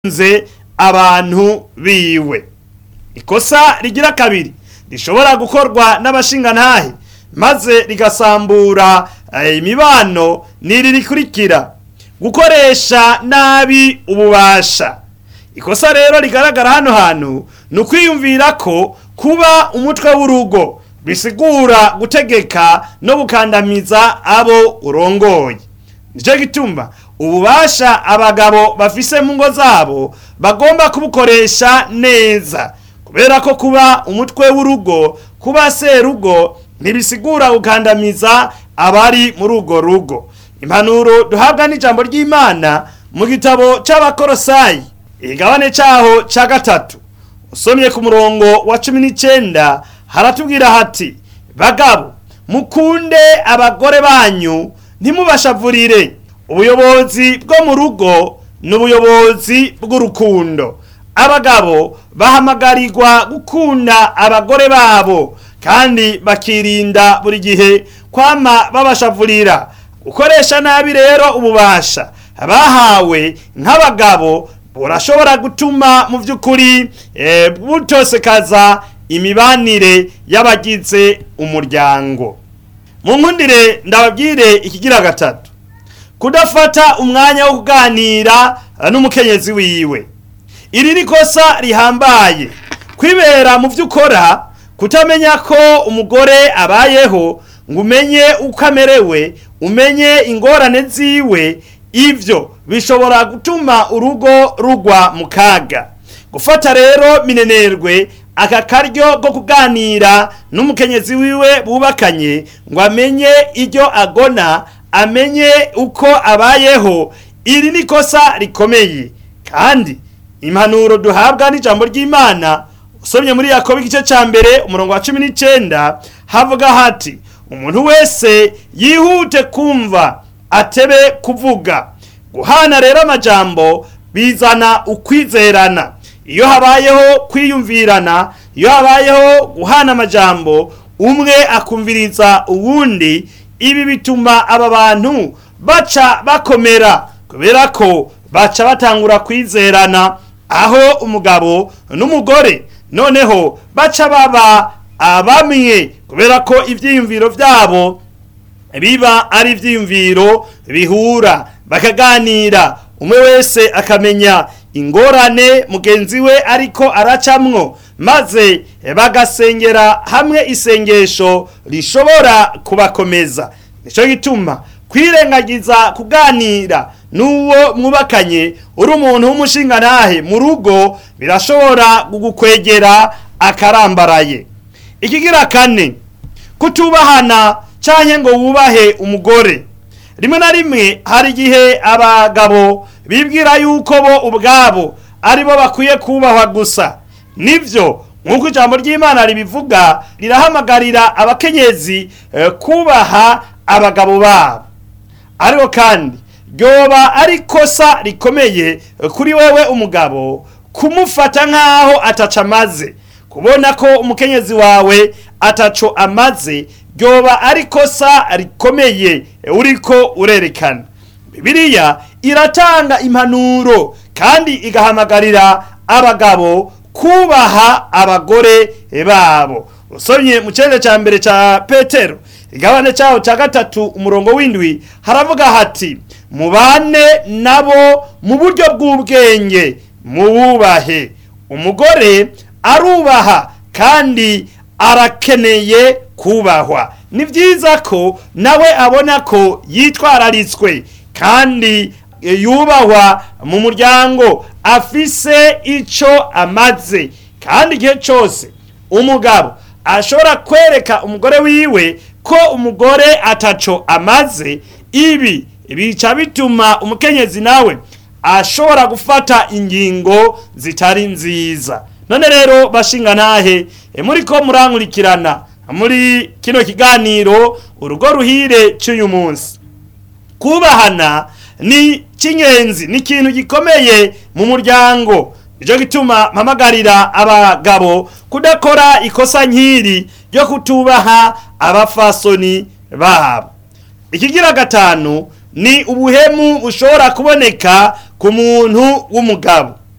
nze abantu biwe ikosa rigira kabiri rishobora gukorwa n'abashingantahe maze rigasambura eh, imibano n'iri rikurikira gukoresha nabi ububasha ikosa rero rigaragara hano hantu ni ukwiyumvira ko kuba umutwe w'urugo bisigura gutegeka no gukandamiza abo urongoye nicyo gituma ububasha abagabo bafise mu ngo zabo bagomba kubukoresha neza kubera ko kuba umutwe w'urugo kuba serugo ntibisigura gukandamiza abari muri urwo rugo impanuro duhabwa n'ijambo ry'imana mu gitabo c'abakorosayi igabane caho ca gatatu usomye ku murongo wa cumi n'icenda haratubwira hati bagabo mukunde abagore banyu ntimubashavurire ubuyobozi bwo mu rugo ni ubuyobozi bw'urukundo abagabo bahamagarirwa gukunda abagore babo kandi bakirinda buri gihe kwama babashavurira gukoresha nabi rero ububasha bahawe nk'abagabo burashobora gutuma mu by'ukuri eh, butosekaza imibanire y'abagize umuryango mu nkundire ndababwire ikigira gatatu kudafata umwanya wo kuganira eh, n'umukenyezi wiwe iri ni kosa rihambaye kwibera mu byo ukora kutamenya ko umugore abayeho ngo umenye uko amerewe umenye ingorane ziwe ibyo bishobora gutuma urugo rugwa mu kaga gufata rero minenerwe aka karyo ko kuganira n'umukenyezi wiwe bubakanye ngo amenye ibyo agona amenye uko abayeho iri ni kosa rikomeye kandi impanuro duhabwa n'ijambo ry'imana usomye muri yakobo igice cya mbere umurongo wa cumi n'icyenda havuga hati umuntu wese yihute kumva atebe kuvuga guhana rero amajambo bizana ukwizerana iyo habayeho kwiyumvirana iyo habayeho guhana amajambo umwe akumviriza uwundi ibi bituma aba bantu baca bakomera kubera ko baca batangura kwizerana aho umugabo n'umugore noneho baca baba abamwe kubera ko ibyiyumviro byabo biba ari ibyiyumviro bihura bakaganira umwe wese akamenya ingorane mugenzi we ariko aracamwo maze bagasengera hamwe isengesho rishobora kubakomeza nicyo gituma kwirengagiza kuganira n'uwo mwubakanye uri umuntu w'umushingantahe mu rugo birashobora kugukwegera akarambaraye ikigira kane kutubahana cyangwa ngo wubahe umugore rimwe na rimwe hari igihe abagabo bibwira yuko bo ubwabo ari bo bakwiye kubahwa gusa nibyo nk'uko ijambo ry'imana ribivuga rirahamagarira abakenyezi eh, kubaha abagabo babo ariko kandi ryoba ari ikosa rikomeye kuri wewe umugabo kumufata nk'aho ataca amaze kubona ko umukenyezi wawe ataco amaze ryoba ari ikosa rikomeye uriko urerekana bibiliya iratanga impanuro kandi igahamagarira abagabo kubaha abagore babo usomye mu cyenda cya mbere cya petero igabane cyaho cya gatatu umurongo w'indwi haravuga hati mubane nabo mu buryo bw'ubwenge mububahe umugore arubaha kandi arakeneye kubahwa ni byiza ko nawe abona ko yitwararitswe kandi yubahwa mu muryango afise icyo amaze kandi igihe cyose umugabo ashobora kwereka umugore wiwe ko umugore ataco amaze ibi bica bituma umukenyezi nawe ashobora gufata ingingo zitari nziza none rero bashinga nahe muri ko murankurikirana muri kino kiganiro urugo ruhire cy'uyu munsi kubahana ni cy'ingenzi ni ikintu gikomeye mu muryango nicyo gituma mpamagarira abagabo kudakora ikosa nk'iri ryo kutubaha abafasoni babo ikigira gatanu ni ubuhemu bushobora kuboneka ku muntu w'umugabo